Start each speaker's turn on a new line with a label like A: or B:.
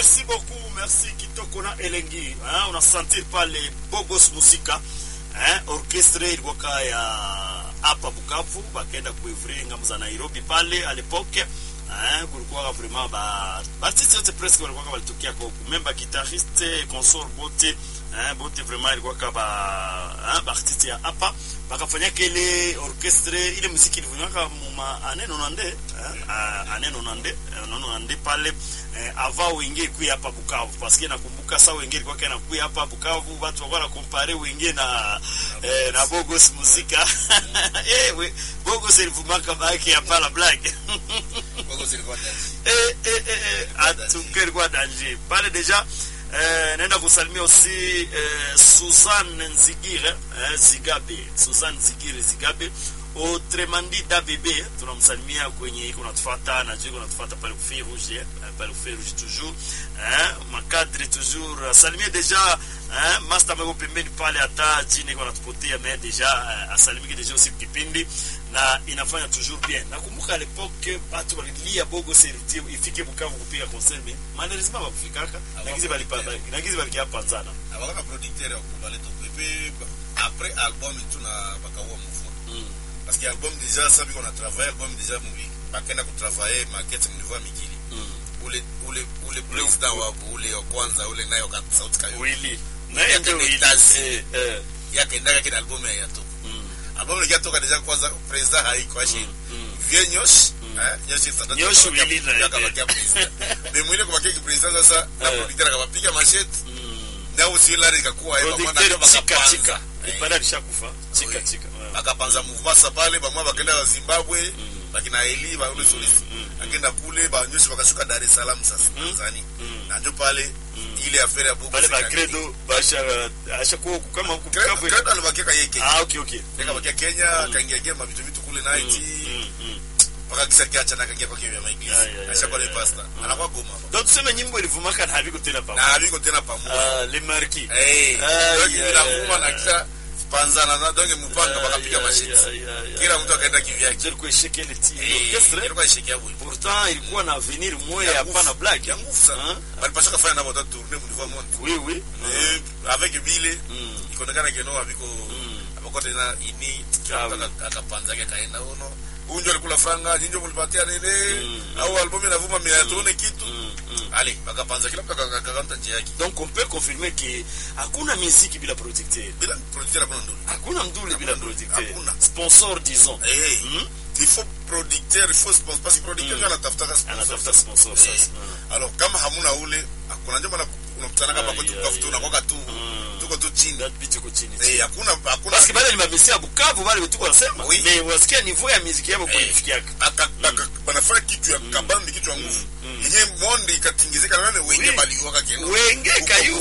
A: Merci beaucoup, merci Kitoko na Elengi. Hein, on a senti pale Bogos Musika. Hein, orchestre ilikuwa ya hapa Bukavu, bakaenda kuivre ngamu za Nairobi pale à l'époque. Hein, kulikuwa vraiment ba artiste yote presque walikuwa walitokea kwa huku. Memba guitariste, consort bote, hein, bote vraiment ilikuwa kama hein, ba artiste ya hapa bakafanya kile orchestre ile muziki ilivunaka muma ane nonande hein, ane nonande nonande pale eh, ava wengine kuya hapa Bukavu parce que nakumbuka saa wengine kwa kana kuya hapa Bukavu watu wakawa compare wengine na eh, na Bogos muzika eh we Bogos ilivumaka baki hapa la black
B: Bogos ilikuwa ndani.
A: eh eh eh atukeri kwa danger pale deja eh, naenda kusalimia aussi eh, Suzanne Nzigire eh, Zigabe Suzanne Nzigire Zigabe Otremandi Dabebe tunamsalimia kwenye iko natufuata na jiko natufuata pale ku Feu Rouge eh, pale ku Feu Rouge toujours eh, makadri toujours salimia deja eh, master mego pembeni pale hata jini iko natupotea mais deja eh, asalimike deja usiku kipindi na inafanya toujours bien nakumbuka à l'époque batu balilia bogo seriti ifike Bukavu kupiga concert mais malheureusement bakufikaka nagizi balipa nagizi balikia panzana
B: abakaka producteur akubale toko epe après album tuna bakaua mouvement
A: mm.
B: parce que album déjà ça biko na travailler album déjà mubi bakenda kutravailler maquette mu niveau ya mikili
A: mm.
B: ule ule ule président wapo ule wa kwanza ule nayo ka sauti kayo
A: Willy naye ndio Willy
B: Tazi.
A: eh, eh,
B: yakendaka kina album ya yato
A: mm.
B: album ikatoka déjà kwanza président haiko ashi
A: mm.
B: vie nyosh eh nyosh tata
A: Nyosh Willy na-
B: yakabakia président mais mwile kwa kiki président sasa na
A: Eh.
B: producteur akabapiga machete
A: mm.
B: na usila ikakuwa hivyo maana
A: producteur
B: ndio
A: chika
B: bakapanza
A: chika
B: Eh.
A: ipanda lishakufa chika
B: Oui.
A: chika ouais.
B: bakapanza mouvement sa pale bamwa bakenda wa Zimbabwe bakina Eli ba ule solisi akenda kule ba nyoshi bakashuka Dar es Salaam sasa Tanzania na ndio pale ile affaire ya Bobo
A: pale ba
B: Sekani.
A: credo basha asha kwa kama huku
B: Credo-
A: Bukavu
B: Credo alibakia yeye Kenya
A: ah okay okay
B: Nika bakia Kenya akaingia gema vitu vitu kule night
A: mm. mm.
B: mpaka kisa kiacha na akaingia kwa kile ya
A: Ya, ya,
B: maiglisi
A: ya,
B: ashakuwa
A: ya,
B: ni
A: ya.
B: pastor anakuwa goma
A: donc tuseme nyimbo ilivumaka na haviko tena
B: na
A: pamoja
B: habiko tena pamoja
A: ah les marquis
B: eh
A: Ah,
B: ndio
A: ya,
B: kila
A: ya,
B: ngoma na
A: ya.
B: kisha panzana na donge mpanga
A: Ah,
B: bakapiga
A: ya,
B: mashiti
A: ya, ya, ya.
B: kila mtu akaenda kivyake
A: Ndio ilikuwa ishike ile ti
B: eh
A: orchestre
B: ilikuwa ishikia hapo
A: pourtant ilikuwa na avenir moya
B: Ya
A: hapana
B: nguvu.
A: blague
B: ya nguvu sana
A: Hein?
B: balipasha kufanya nabo ta tourner mu niveau monde
A: oui oui
B: eh avec bile
A: Mm.
B: ikaonekana keno abiko
A: Mm.
B: abako tena ini
A: Ah,
B: kila mtu akapanza yake kaenda uno unjo alikula franga jinjo mulipatia nene
A: Mm.
B: au albamu inavuma mia tuone kitu
A: Mm, mm.
B: ale bakapanza kila mtu akakanta njia yake
A: donc on peut confirmer que hakuna muziki bila producteur
B: bila producteur hakuna ndoni
A: hakuna mdule bila
B: Hakuna.
A: producteur
B: Hakuna.
A: sponsor disons
B: eh
A: Mm.
B: il faut producteur il faut sponsor parce que producteur
A: Mm.
B: mm. anatafuta
A: anatafuta sponsor
B: Eh,
A: sasa
B: alors kama hamuna ule kuna njoo maana unakutana kama
A: Ai,
B: kwetu
A: ai,
B: Bukavu tu
A: ai.
B: unakoka tu
A: Mm.
B: tuko tu chini
A: that beat iko chini
B: eh hakuna hakuna
A: parce que bale ni mamesi ya Bukavu bale wetu wanasema
B: Oui.
A: mais wasikia niveau ya muziki yao kwa
B: Eh.
A: kufikia
B: aka- aka- banafanya kitu ya kabambi kitu ya nguvu yenye monde ikatingizika na wale wenye
A: Oui.
B: baliwaka keno
A: wenge kayu